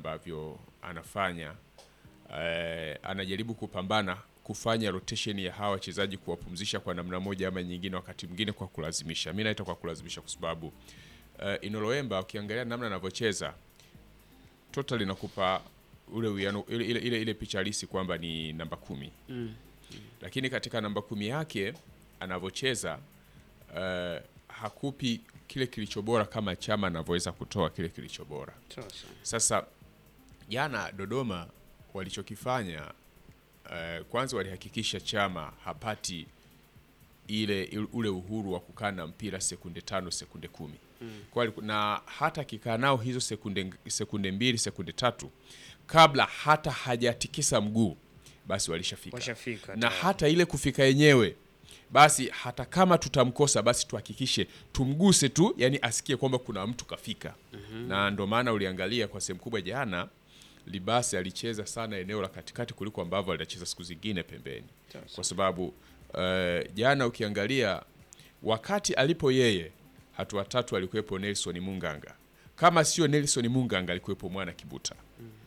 ambavyo anafanya eh, anajaribu kupambana kufanya rotation ya hawa wachezaji kuwapumzisha kwa namna moja ama nyingine, wakati mwingine kwa kulazimisha. Mimi naita kwa kulazimisha kwa sababu eh, Inoloemba ukiangalia namna anavyocheza total inakupa ule uwiano ile, ile, ile, ile picha halisi kwamba ni namba kumi lakini katika namba kumi yake anavyocheza eh, hakupi kile kilicho bora kama Chama anavyoweza kutoa kile kilicho bora. Sasa. Sasa jana Dodoma walichokifanya eh, kwanza walihakikisha Chama hapati ile ule uhuru wa kukaa na mpira sekunde tano sekunde kumi Kwa aliku- na hata akikaa nao hizo sekunde, sekunde mbili sekunde tatu kabla hata hajatikisa mguu basi walishafika Washafika na tayari. hata ile kufika yenyewe basi hata kama tutamkosa basi tuhakikishe tumguse tu yani asikie kwamba kuna mtu kafika na ndo maana uliangalia kwa sehemu kubwa jana libasi alicheza sana eneo la katikati kuliko ambavyo alicheza siku zingine pembeni Sasa. kwa sababu eh, jana ukiangalia wakati alipo yeye hatua tatu alikuwepo Nelson Munganga kama sio Nelson Munganga alikuwepo mwana Kibuta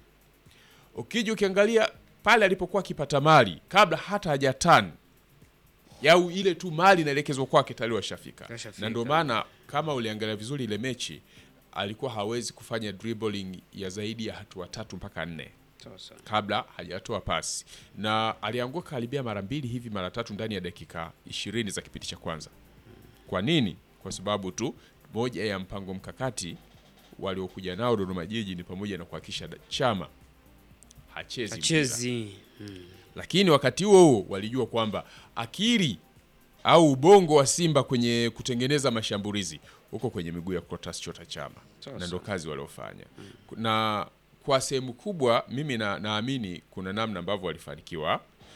ukija ukiangalia pale alipokuwa akipata mali kabla hata hajatan yau ile tu mali inaelekezwa kwake tayari washafika Washafika. na ndio maana kama uliangalia vizuri ile mechi alikuwa hawezi kufanya dribbling ya zaidi ya hatua tatu mpaka nne Sasa. kabla hajatoa pasi na alianguka karibia mara mbili hivi mara tatu ndani ya dakika ishirini za kipindi cha kwanza kwa nini kwa sababu tu moja ya mpango mkakati waliokuja nao Dodoma Jiji ni pamoja na kuhakikisha da- chama hachezi mpira Achezi. lakini wakati huo huo walijua kwamba akili au ubongo wa Simba kwenye kutengeneza mashambulizi huko kwenye miguu ya Clatous Chota Chama, Sawa na ndo kazi waliofanya na kwa sehemu kubwa mimi na, naamini kuna namna ambavyo walifanikiwa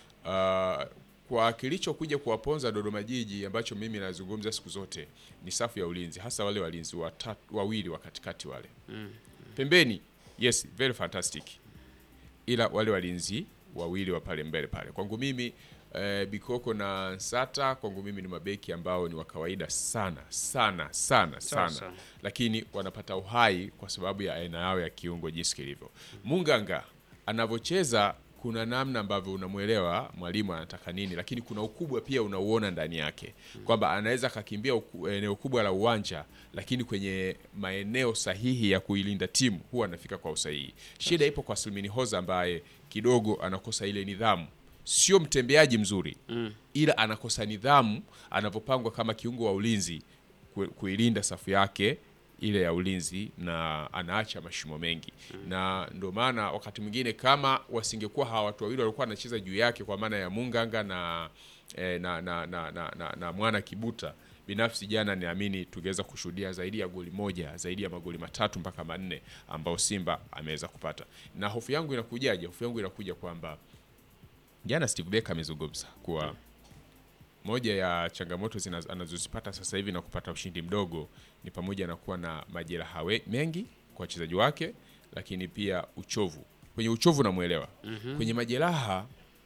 uh, kwa kilichokuja kuwaponza Dodoma Jiji ambacho mimi nazungumza siku zote ni safu ya ulinzi, hasa wale walinzi watatu, wawili wa katikati wale pembeni, yes very fantastic ila wale walinzi wawili wa pale mbele pale kwangu mimi eh, Bikoko na Nsata kwangu mimi ni mabeki ambao ni wa kawaida sana sana sana sana, Sasa. lakini wanapata uhai kwa sababu ya aina yao ya kiungo jinsi kilivyo. Munganga anavyocheza kuna namna ambavyo unamwelewa mwalimu anataka nini, lakini kuna ukubwa pia unauona ndani yake kwamba anaweza akakimbia uku- eneo kubwa la uwanja, lakini kwenye maeneo sahihi ya kuilinda timu huwa anafika kwa usahihi. Shida ipo kwa Silmini Hoza ambaye kidogo anakosa ile nidhamu. Sio mtembeaji mzuri ila anakosa nidhamu anavyopangwa kama kiungo wa ulinzi ku- kuilinda safu yake ile ya ulinzi na anaacha mashimo mengi na ndio maana wakati mwingine kama wasingekuwa hawa watu wawili walikuwa wanacheza juu yake kwa maana ya Munganga na, eh, na, na, na, na, na, na mwana Kibuta binafsi jana niamini tungeweza kushuhudia zaidi ya goli moja zaidi ya magoli matatu mpaka manne ambao Simba ameweza kupata na hofu yangu inakujaje hofu yangu inakuja kwamba jana Steve Becker amezungumza kuwa moja ya changamoto zina- anazozipata sasa hivi na kupata ushindi mdogo ni pamoja na kuwa na majeraha we- mengi kwa wachezaji wake, lakini pia uchovu. Kwenye uchovu namwelewa, kwenye majeraha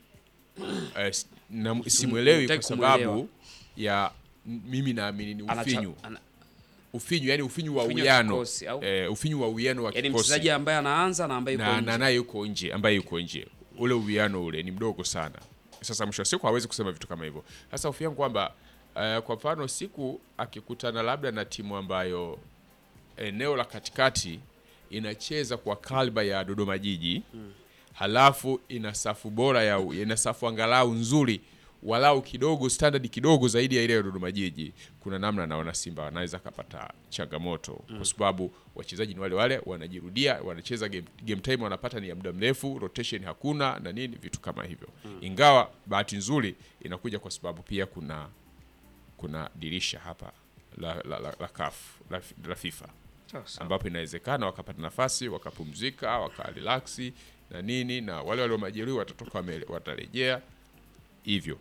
eh, s- na- simwelewi kwa hutaki sababu kumwelewa. ya m- mimi naamini ni Anacha- ufinyu ana- ufinyu, yani ufinyu wa Ufinyu wa uwiano kikosi, au? eh, ufinyu wa uwiano wa Yaani kikosi mchezaji ambaye anaanza na ambaye yuko na nje. na naye yuko nje ambaye yuko nje ule uwiano ule ni mdogo sana sasa mwisho wa siku hawezi kusema vitu kama hivyo sasa hofu yangu kwamba eh, kwa mfano siku akikutana labda na timu ambayo eneo la katikati inacheza kwa kalba ya Dodoma Jiji halafu ina safu bora ya ina safu angalau nzuri walau kidogo standard kidogo zaidi ya ile ya Dodoma Jiji, kuna namna naona Simba wanaweza kapata changamoto kwa sababu wachezaji ni wale wale, wanajirudia, wanacheza game, game time wanapata ni ya muda mrefu, rotation hakuna na nini, vitu kama hivyo. Ingawa bahati nzuri inakuja kwa sababu pia kuna kuna dirisha hapa la, la, la, la CAF la, la FIFA Sawa, sawa. ambapo inawezekana wakapata nafasi wakapumzika wakarelaksi na nini, na wale walio majeruhi watatoka wame- watarejea hivyo.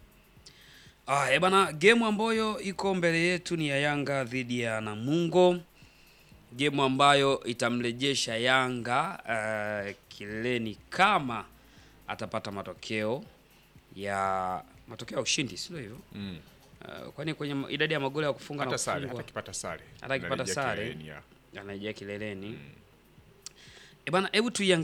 Ah, eh bana, gemu ambayo iko mbele yetu ni ya Yanga dhidi ya Namungo, gemu ambayo itamrejesha Yanga uh, kileleni kama atapata matokeo ya matokeo ya ushindi, sio hivyo? Mm. Uh, kwani kwenye ma- idadi ya magoli ya kufunga na Hata sare, kufungwa hata kipata sare, Hata akipata Anarejea sare. kileleni, ya. anarejea kileleni. Eh bana, hebu tuiangalie